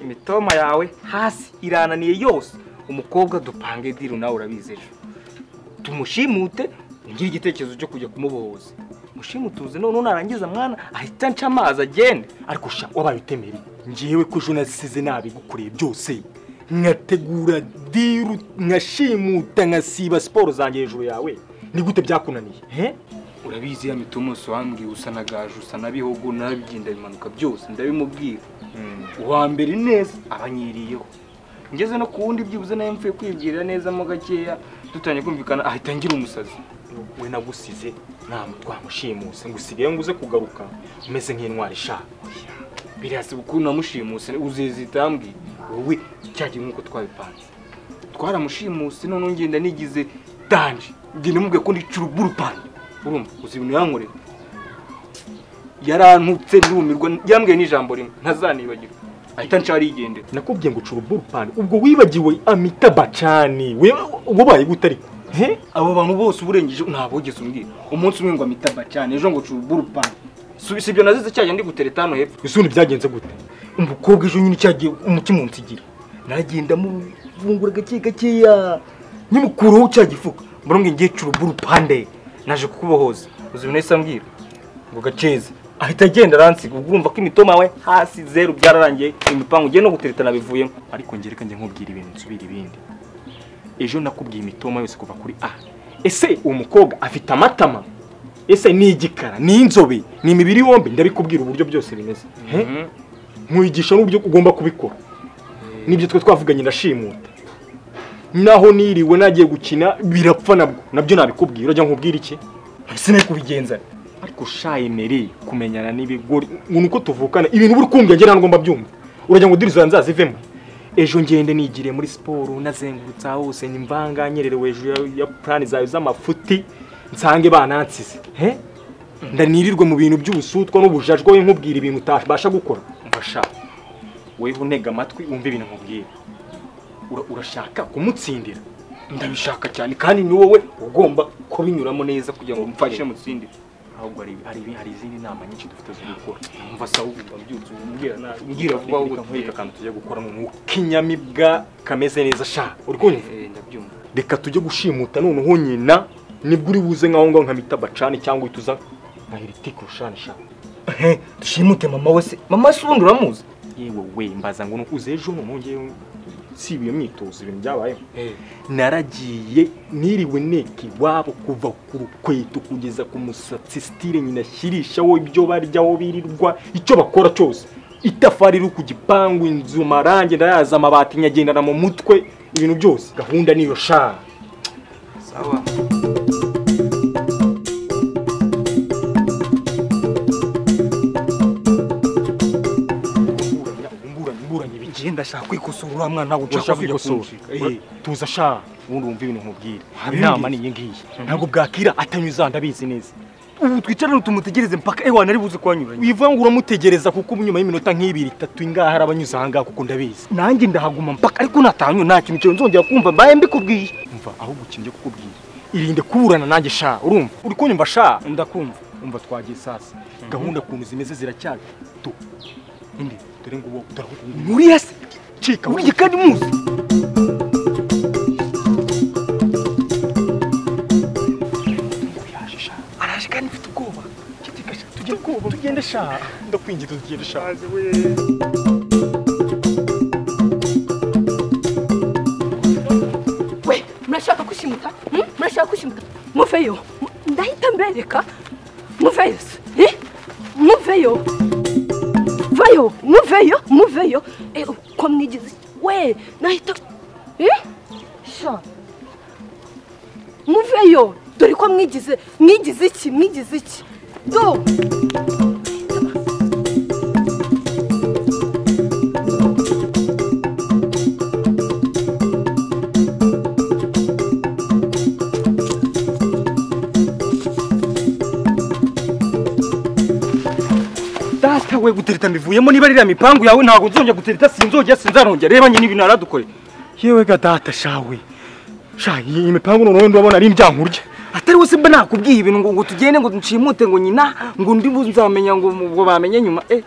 imitoma yawe hasi irananiye yose umukobwa dupange diru nawe urabizi ejo tumushimute ungire igitekerezo cyo kujya kumubohoza mushimutuze none narangiza mwana ahita nca amazi agende ariko sha wabaye utemereye ngewe ko ejo nasize nabigukoreye byose nkategura diru nkashimuta nkasiba siporo zanjye hejuru yawe ni gute byakunaniye he urabizi ya mitoma yose wambwiye usa na gaje usa na bihogo nabigenda bimanuka byose ndabimubwira uwa mbere neza abanyiriyeho ngeze no ku wundi byibuze nawe mvuye kwibwirira neza mo gakeya dutangiye kumvikana ahita ngira umusazi we nagusize nta twamushimuse ngo usigaye ngo uze kugaruka umeze nk'intwari ishaka birasiba ukuntu namushimuse uzizi itambwi wowe cyagiye nk'uko twabipanze twaramushimuse none ngenda nigize danje ngenda mubwiye ko ndica uruburupange urumva uzi ibintu yankorera yarantutse ndumirwa yambwiye n'ijambo rimwe ntazanibagirwa ahita nshari yigendera nakubwiye ngo ucura uburupani ubwo wibagiwe amita bacani wabaye gute ariko he abo bantu bose uburengeje ntabwo wigeze umbwira umunsi umwe ngo amita bacani ejo ngo ucura uburupani si ibyo nazize cyagiye ndi gutereta hano hepfo ese ubu byagenze gute umukobwa ejo nyine cyagiye umutima unsigira nagenda muvungura gake gakeya nyimukuraho cya gifuka mbona ngo ngiye cura uburupande naje kukubohoza uzi ibintu yahise ambwira ngo gaceze ahita agenda aransiga ubwo urumva ko imitoma yawe hasi zeru byararangiye imipangu ugiye no guteretana bivuyemo ariko ngereka njye nkubwira ibintu nsubira ibindi ejo nakubwiye imitoma yose kuva kuri a ese uwo mukobwa afite amatama ese ni igikara ni inzobe ni imibiri yombi ndabikubwira uburyo byose bimeze nkwigisha n'uburyo ugomba kubikora nibyo twe twavuganye ndashimuta naho niriwe nagiye gukina birapfa nabwo nabyo nabikubwira urajya nkubwira iki ese nawe kubigenza ariko shayemereye kumenyana n'ibigori uko tuvukana ibintu buri kumbwira ngira ntabwo ngomba byumva uragira ngo diriza nzazivemo ejo ngende nigire muri siporo nazengurutsa hose nimvanga nyererewe hejuru ya purani zawe z'amafuti nsange banansize he ndanirirwe mu bintu by'ubusutwa n'ubujajwa we nkubwira ibintu utabasha gukora mfasha weho untega amatwi wumve ibintu nkubwira urashaka kumutsindira ndabishaka cyane kandi ni wowe ugomba kubinyuramo neza kugira ngo umfashe mutsindire ahubwo hari izindi nama nyinshi dufite zo gukora numva se ahubwo mbyutse umbwira vuba ahubwo twita akantu tujya gukora mu kinyamibwa kameze neza sha uri kumva reka tujye gushimuta noneho nyina nibwo uri buze nkaho ngaho nkamita bacani cyangwa uhita uza nka heritike urushani sha dushimute mama we se mama se ubundi uramuzi yewe we mbaza ngo nukuze ejo noneho ngewe si iyo myitozo ibintu byabayeho naragiye niriwe neke iwabo kuva ku rukweto kugeza ku musatsi sitire nyina ashyirishaho ibyo baryaho birirwa icyo bakora cyose itafari riri ku gipangu inzu marange ndayaza amabati nyagendana mu mutwe ibintu byose gahunda niyo sha sawa genda shaka kwikosora uriya mwana ntabwo ushaka kwikosora tuza sha ubundi wumva ibintu nkubwira inama ni iyi ngiyi ntabwo bwakira atanyuza ndabizi neza ubu twicarane tumutegereze mpaka ewa nari buze kuhanyuranya wivuga ngo uramutegereza kuko nyuma y'iminota nk'ibiri itatu ingaha hari abanyuze aha ngaha kuko ndabizi nanjye ndahaguma mpaka ariko natahanywe nta kintu cyawe nzongera kumva mbaye mbikubwiye umva ahubwo ukimye kukubwira irinde kuburana nanjye sha urumva uri kunyumva sha ndakumva umva twagiye sasa gahunda ukuntu zimeze ziracyari tu dore ngo ubu muri yase cika burya kandi muzi araje kandi mfite ubwoba tujye ubwoba tugende sha ndakwingiza tugende sha we murashaka gushimuta murashaka gushimuta muveyo ndahita mbereka muveyo se muveyo yo eh, uko mwigize we nahita eh sha muveyo dore ko mwigize mwigize iki mwigize iki do data we gutereta mbivuyemo niba ririya mipangu yawe ntabwo nzongera gutereta sinzongera sinzarongera reba nyine ibintu naradukore yewe ga data shawe sha iyi mipangu noneho ndabona ari indyankurya atari wese mba nakubwiye ibintu ngo ngo tugende ngo nshimute ngo nyina ngo ndi bu- nzamenya ngo mu- ngo bamenye nyuma eh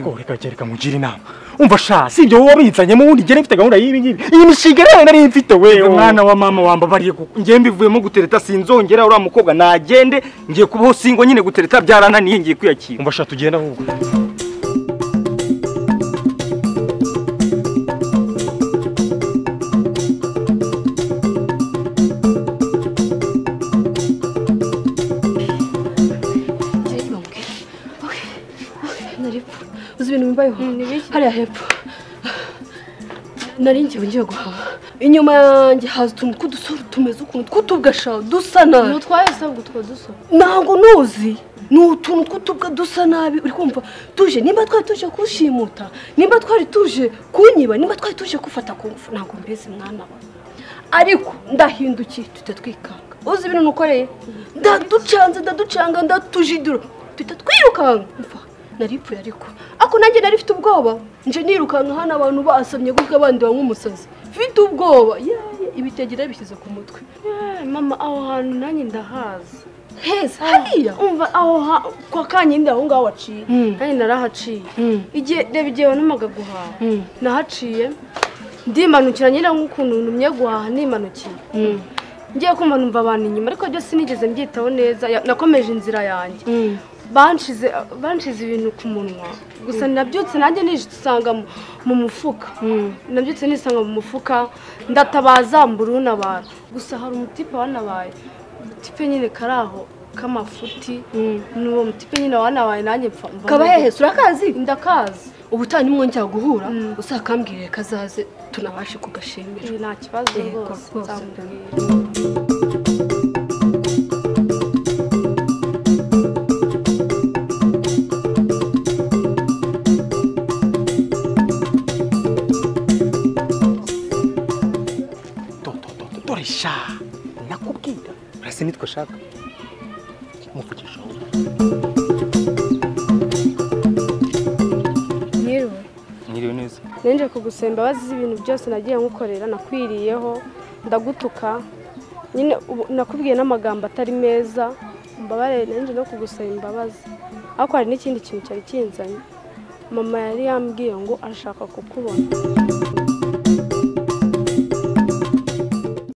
ngo reka reka mugire inama umva sha si ibyo wowe wabizanyemo ubundi njye mfite gahunda y'ibi ngibi iyi mishinga rero nari mfite we Uyu mwana wa mama wambabariye kuko njye mbivuyemo gutereta sinzongera uriya mukobwa nagende ngiye kubaho singo nyine gutereta byarananiye ngiye kwiyakira umva sha tugenda ahubwo uzi ibintu bimbayeho hariya hepfo nari ngewe ngiye guhaha inyuma yanjye haza utuntu tw'udusore tumeze ukuntu tw'utubwasha dusa nabi ntutwaye usabwa utwo duso ntabwo nuzi ni utuntu tw'utubwa dusa nabi uri kumva tuje nimba twari tuje kushimuta nimba twari tuje kunyiba nimba twari tuje kufata ku ngufu ntabwo mbese mwana we ariko ndahindukiye tuhita twikanga uzi ibintu nukoreye ndaducanze ndaducanga ndatujidura tuhita twirukanka mva naripfuye ariko ako nanjye nari mfite ubwoba nje nirukanka hano abantu basamye gutya abandi banywa umusazi mfite ubwoba yeee ibitegera bishyize ku mutwe mama aho hantu nanjye ndahazi heza hariya umva aho ha- kwa kanyindi aho ngaho waciye Mm. nanjye narahaciye Mm. igihe reba igihe wanamaga guhaha Mm. nahaciye ndimanukira nyine nk'ukuntu numye guhaha nimanukiye ngiye kumva numva abantu inyuma ariko byose nigeze mbyitaho neza ya- nakomeje inzira yanjye banshize banshize ibintu ku munwa gusa nabyutse nanjye nisanga mu- mu mufuka nabyutse nisanga mu mufuka ndatabaza mbura unabara gusa hari umutipe wanabaye umutipe nyine kari aho k'amafuti ni uwo mutipe nyine wanabaye nanjye mpfa mva kaba nubwo- hehe surakazi ndakazi ubutaha nimwo njya guhura Mm. usakambwire kazaze tunabashe kugashimira Ibi nta kibazo Yego, rwose rwose. nzamubwira dore sha nakubwira urase nitwe ashaka muvugisha wowe. nyiriwe nyiriwe neza ninje kugusemba bazize ibintu byose nagiye nkukorera nakwiriyeho ndagutuka nyine ubu- nakubwiye n'amagambo atari meza mbabarire ninje no kugusaba imbabazi ariko hari n'ikindi kintu cyari kinzanye mama yari yambwiye ngo ashaka kukubona